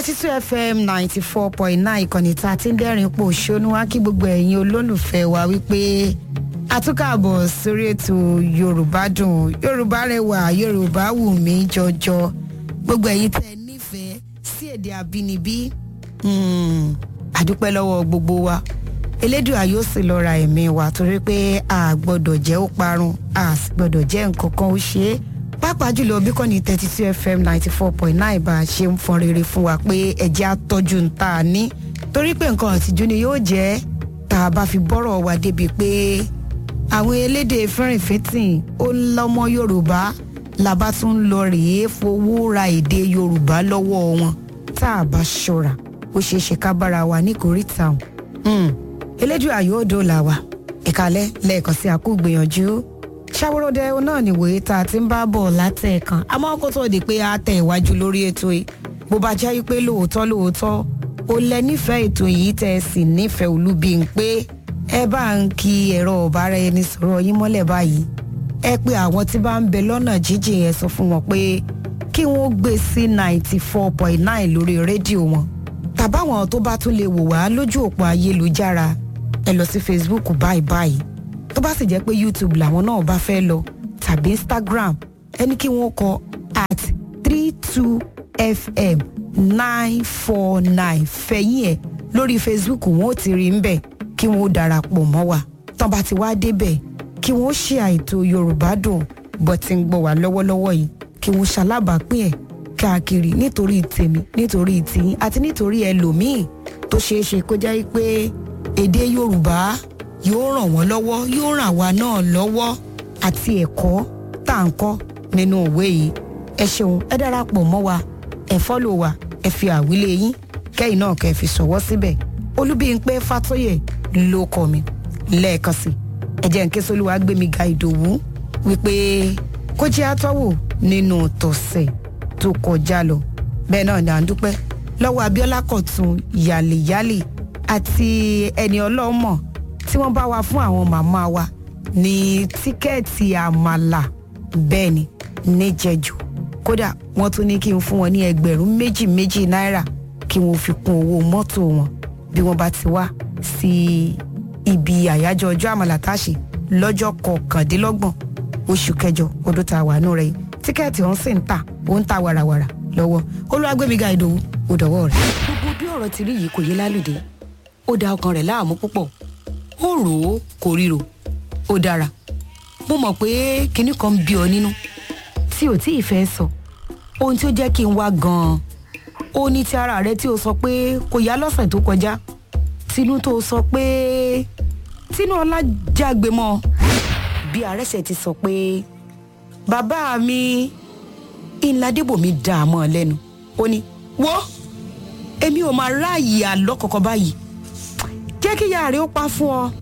thirty two fm ninety four point nine ìkànnì tá a ti ń dẹ́rìn pò ṣónú wá kí gbogbo ẹ̀yin olólùfẹ́ wa wípé àtúkàbọ̀ sórí ètò yorùbá dùn yorùbá rẹwà yorùbá wù mí jọjọ gbogbo ẹ̀yin tẹ́ nífẹ̀ẹ́ sí èdè àbínibí àdúpẹ́ lọ́wọ́ gbogbo wa elédùà yóò sì lọ ra ẹ̀mí wa torí pé a gbọ́dọ̀ jẹ́ ó parun a sì gbọ́dọ̀ jẹ́ nǹkan kan ó ṣe é pàápàá jùlọ bí kọ́ni thirty two fm ninety four point nine bá a ṣe ń fọn rere fún wa pé ẹ̀jẹ̀ àtọ́jú ń tà ní torí pé nǹkan àtijú ni yóò jẹ́ tá a bá fi bọ́rọ̀ wa débi pé àwọn elédè fẹ́rìnfẹ́tìn ó lọ́mọ yorùbá làbá tún ń lọ rèé fowó ra èdè yorùbá lọ́wọ́ wọn tá a bá ṣọ́ra ó ṣeé ṣe ká bára wa ní kòríta ọ̀hún elédùà yóò dóòlà wa ìkàlẹ̀ lẹ́ẹ̀kan sí àkú gbìyànjú ṣàwòrọ̀dẹ náà nìwòye tá a ti ń bá bọ̀ látẹ̀ẹ̀kan àmọ́ kó tó di pé a tẹ̀ iwájú lórí ètò yìí bó bá jẹ́ pé lóòótọ́ lóòótọ́ ó lẹ nífẹ̀ẹ́ ètò yìí tẹ̀ sì nífẹ̀ẹ́ olúbi ń pé ẹ bá ń ki ẹ̀rọ ọ̀bára ẹni sọ̀rọ̀ yín mọ́lẹ̀ báyìí ẹ pé àwọn tí bá ń bẹ lọ́nà jíjìn yẹn sọ fún wọn pé kí wọ́n gbé sí ninety four point nine lórí rédíò wọn tàbáwọn tó bá tún lè wò wá lójú òpó ayélujára ẹ lọ sí facebook báyìí báyìí tó bá sì jẹ́ pé youtube làwọn náà bá fẹ́ lọ tàbí instagram ẹni kí wọ́n kọ at three two fm nine four nine fẹ̀yìn ẹ̀ lórí facebook wọn ò ti rí ń bẹ̀ kí wọ́n ó darapọ̀ mọ́ wa tán bá ti wá débẹ̀ kí wọ́n ṣe àìtó yorùbá dùn bó ti ń gbọ́ wá lọ́wọ́lọ́wọ́ yìí kí wọ́n ṣalábàápín ẹ̀ káàkiri nítorí tèmi nítorí tìyín àti nítorí ẹlòmíì tó ṣeé ṣe kó jẹ́ pé èdè yorùbá yóò ràn wọ́n lọ́wọ́ yóò ràn wá náà lọ́wọ́ àti ẹ̀kọ́ tá à ń kọ́ nínú òwe yìí ẹ ṣeun ẹ darapọ̀ mọ́ wa ẹ fọ́lò wa ẹ fi àwílé yín kẹ́yìn náà kẹ́ ẹ fi ṣọwọ́ síbẹ̀ olúbíyìnpé fàtóyè ló kọ́ mi lẹ́ẹ̀kan sí ẹ jẹ́ nké sólúwa gbémi ga ìdòwú wípé kó jẹ́ àtọ́wò nínú tọ̀sẹ̀ tó kọjá lọ bẹ́ẹ̀ náà ni à ń dúpẹ́ lọ́wọ́ abiola kọ̀tún yàlẹ̀yàlẹ̀ àti ẹni ọlọ́mọ tí wọ́n bá wa fún àwọn màmá wa ní tíkẹ́ẹ̀tì àmàlà bẹ́ẹ̀ ni níjẹ̀jọ́ kódà wọ́n tún ní kí n fún wọn ní ẹgbẹ̀rún méjì méjì náírà kí wọ́n fi kún owó mọ́tò wọn bí wọ́n bá ti wá sí ibi àyájọ́ ọjọ́ àmàlà táṣì lọ́jọ́ kọkàndínlọ́gbọ̀n oṣù kẹjọ ọdún tá a wà nù rẹ̀ yìí tíkẹ́ẹ̀tì ọ̀hún sì ń tà ó ń ta wàràwàrà lọ́wọ́ olúwàgbẹ́míga ìdòwú ó dọ̀wọ́ rẹ̀. gbogbo bí ọ̀rọ̀ ti rí yìí kò yé lálùdé ó da ọkàn rẹ̀ láàmú púpọ̀ ó rò ó kò ríro ó dára mo mọ̀ pé kinní kan ń bí ọ nínú tí ò tí ì fẹ́ sọ ohun tí ó jẹ́ kí n wá gan-an ó ní ti ara rẹ tí o sọ pé kò yá lọ́sẹ̀ tó kọjá tinú tó sọ pé tinú ọlá jágbe mọ́ bí àrẹsẹ̀ ti sọ pé bàbá mi ìlàdébòmí dààmú ọ lẹ́nu ó ní wo èmi ò máa ráàyè àlọ́ kọ̀ọ̀kan báyìí jẹ́ kí ìyá rẹ̀ ó pa fún ọ.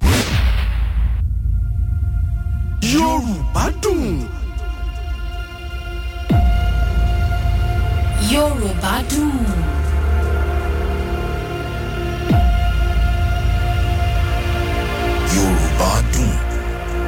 yorùbá dùn. yorùbá dùn.